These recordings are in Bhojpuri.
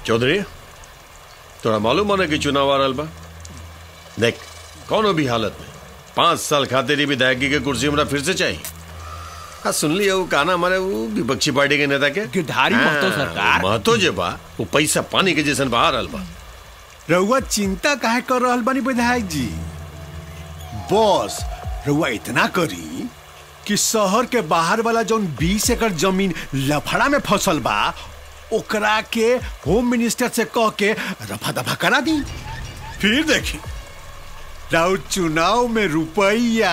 चौधरी तोरा मालूम होने कि चुनाव आ रहल बा देख कौनो भी हालत में पांच साल खातिर ही विधायकी के कुर्सी हमरा फिर से चाहिए हाँ सुन लिया वो काना हमारे वो विपक्षी पार्टी के नेता के गिरधारी महतो हाँ, सरकार। महतो जे बा वो पैसा पानी के जैसन बहा रहल बा रउआ चिंता काहे कर रहल बानी विधायक जी बस रउआ इतना करी कि शहर के बाहर वाला जौन बीस एकड़ जमीन लफड़ा में फसल बा ओकरा के होम मिनिस्टर से कह के रफा दफा करा दी फिर देखी राउर चुनाव में रुपया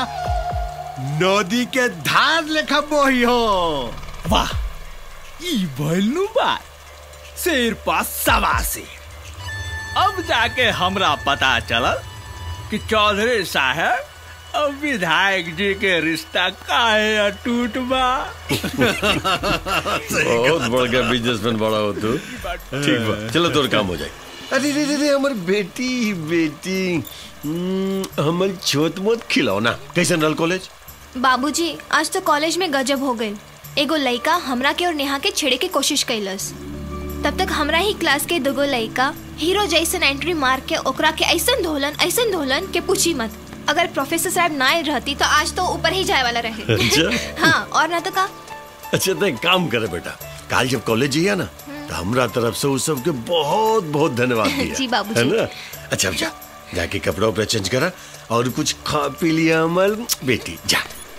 नदी के धार लेखा बही हो वाह ई भइलू बात शेर पास सवा से अब जाके हमरा पता चलल कि चौधरी साहब अब विधायक जी के रिश्ता काहे अटूट बा बहुत बड़ गया बिजनेसमैन बड़ा हो तू ठीक बा चलो तोर काम हो जाए अरे रे रे रे हमर बेटी बेटी हम्म, हमर छोट मोट खिलौना कैसन रहल कॉलेज बाबूजी आज तो कॉलेज में गजब हो गई एगो लड़का हमरा के और नेहा के छेड़े के कोशिश कैलस तब तक हमरा ही क्लास के दुगो लड़का हीरो जैसन एंट्री मार के ओकरा के ऐसन धोलन ऐसन धोलन के पूछी मत अगर प्रोफेसर साहब ना आए रहती तो आज तो ऊपर ही जाए वाला रहे अच्छा हाँ और ना तो का अच्छा तो एक काम करे बेटा काल जब कॉलेज जिया ना तो हमरा तरफ से उस सबके बहुत बहुत धन्यवाद दिया जी, बाबूजी। है ना अच्छा अब जा जाके कपड़ा उपड़ा चेंज करा और कुछ खा पी लिया अमल बेटी जा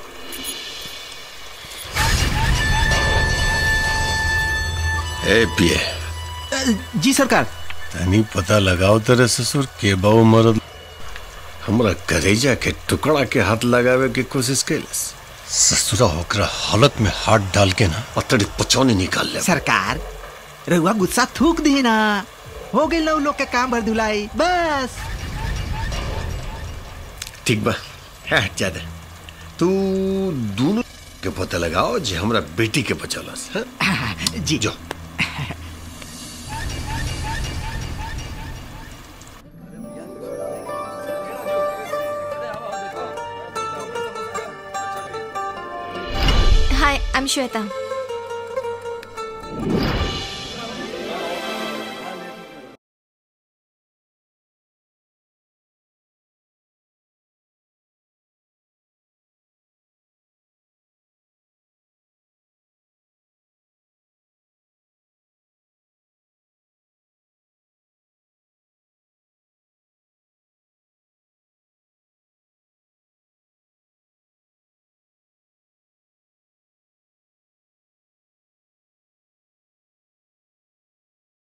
ए पिए जी सरकार तनी पता लगाओ तेरे ससुर के बाऊ मरद हमरा करेजा के टुकड़ा के हाथ लगावे के कोशिश कैलस ससुरा होकर हालत में हाथ डाल के ना अतड़ी पचौनी निकाल ले सरकार रउआ गुस्सा थूक दी ना हो गई लव लोग के काम भर धुलाई बस ठीक बा है ज्यादा तू दोनों के पता लगाओ जे हमरा बेटी के बचलस हैं? जी जो हाय आई एम श्वेता